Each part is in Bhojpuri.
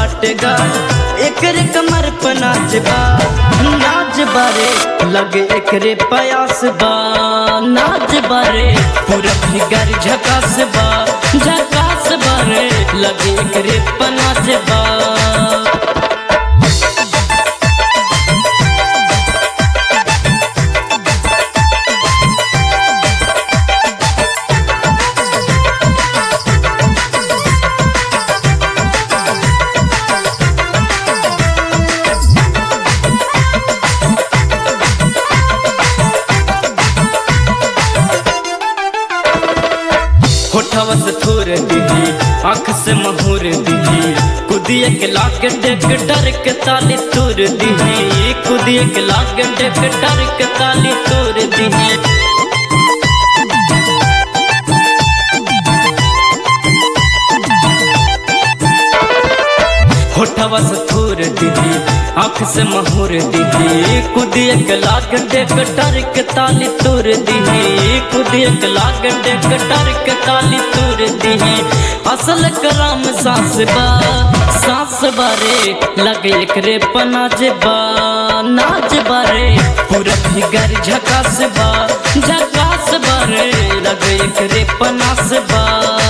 बाटेगा एकरे कमर पर नाच बा नाच बारे लगे एकरे पयास बा नाच बारे पूरा फिगर झकास बा झकास बारे लगे एकरे पर नाच बा होठवा से थोर दीदी आँख से महूर दीदी कुदिए के लाके डेक डर के ताली तोड़ दीदी कुदिए के लाके डेक डर के ताली तोड़ दीदी होठवा से थोर दीदी आँख से महूर दीदी कुदिए के लाग डेक डर के ताली तोड़ दीदी कुदिए के लाग डेक डर के ताली तोड़ दीदी असल कराम सास बा सास बारे लगे एकरे पनाज बा नाच बारे पूरा फिगर झकास बा झकास बारे लगे एकरे पनास बा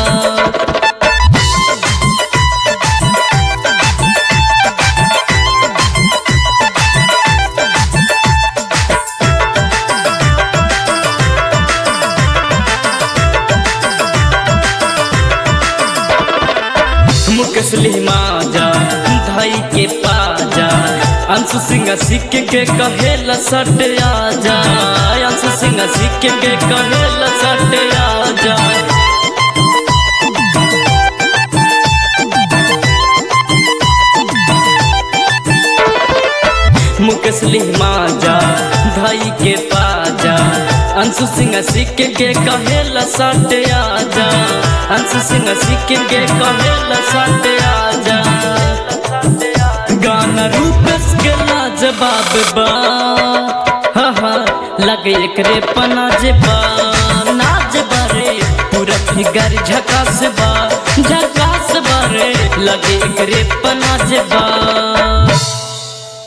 मुकसली माजा धाई के पाजा अंशु सिंह सिख के कहेला सट आजा अंशु सिंह सिख के कहेला सट आजा मुकसली माजा धाई के पाजा अंशु सिंह सिख के कहेला सट आजा अंशु सिंह सिख के कहेला सट आजा गाना रूपस के लाजवाब बा हा हा लगे एकरे पनाज बा नाच बारे पूरा फिगर झकास बा झकास बारे लगे एकरे पनाज बा